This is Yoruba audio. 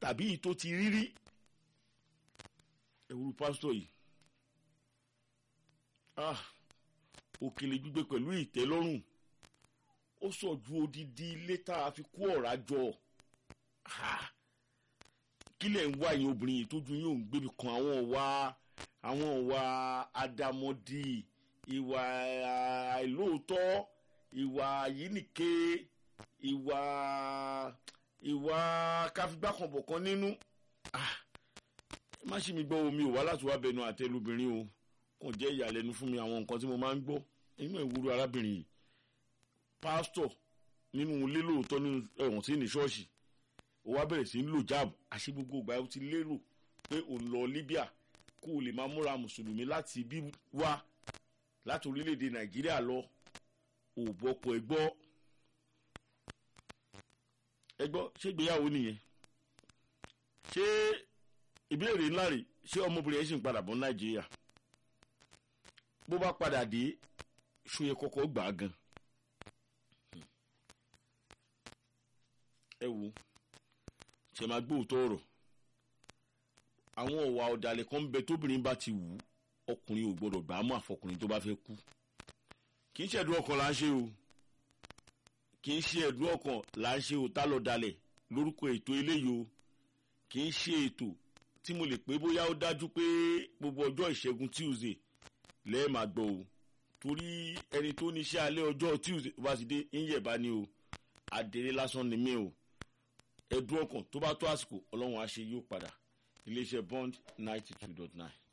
tàbí èyí tó ti rírí ẹ̀wúrú pásítọ̀ yìí ah òkèlè gbígbé pẹ̀lú ìtẹ́lọ́rùn ó sọ ju odidi ilé tá a fi kó ọ̀rá jọ kí lẹ̀ ń wá yín obìnrin yìí tójú yín ò ń gbébi kan àwọn ọ̀wà àwọn ọ̀wà àdàmọ̀dì ìwà àìlóòótọ́ ìwà yínìke ìwà ìwà káfígbákanbọ̀kan nínú má ṣe mi gbọ́ omi ò wá láti wá bẹnu àtẹlubìnrin o kàn jẹ́ ìyàlẹ́nu fún mi àwọn nǹkan tí mo máa ń gbọ́ nínú ìwúrò arábìnrin yìí pásítọ̀ nínú ilé lóòótọ́ nínú ẹ̀wọ̀n sí ní ṣọ́ọ̀ṣì ó wá bẹ̀rẹ̀ sí ń lò jáàbù àṣé gbogbo ìgbà ó ti lérò pé òun lọ Libya kó o lè máa múra mùsùlùmí láti bí wá láti orílẹ̀-èdè Nàìjíríà lọ òbọ̀pọ̀ ẹ gbọ́ ẹ gbọ́ ṣé ìgbéyàwó nìyẹn ṣé ìbéèrè ńlá rè ṣé ọmọbìnrin yẹn sì ń padà bọ̀ Nàìjíríà bó bá padà dé ṣóyẹ kọ́kọ́ gbà á gan ẹ wo ṣe máa gbóòótọ́ ọ̀rọ̀ àwọn ọ̀wà ọ̀dàlẹ̀ kan bẹ tóbìnrin bá ti wù ú ọkùnrin ò gbọdọ̀ gbà á mọ́ àfọkùnrin tó bá fẹ́ kú kì í ṣe ẹ̀dùn ọkàn là ń ṣe o kì í ṣe ẹ̀dùn ọkàn là ń ṣe o tá lọ dalẹ̀ lórúkọ ètò eléyìí o kì í ṣe ètò tí mo lè pé bóyá ó dájú pé gbogbo ọjọ́ ìṣẹ́gun Tuesday lẹ́ẹ̀ máa gbọ́ o torí ẹni tó níṣẹ́ alẹ́ ọjọ́ Tuesday bá ti dé ń yẹ̀bá ni o àdèrè lásán ni mí o ẹ̀dùn ọkàn tó bá tó àsìkò ọlọ́run á ṣe yóò padà iléeṣẹ́ bond ninety two dot nine.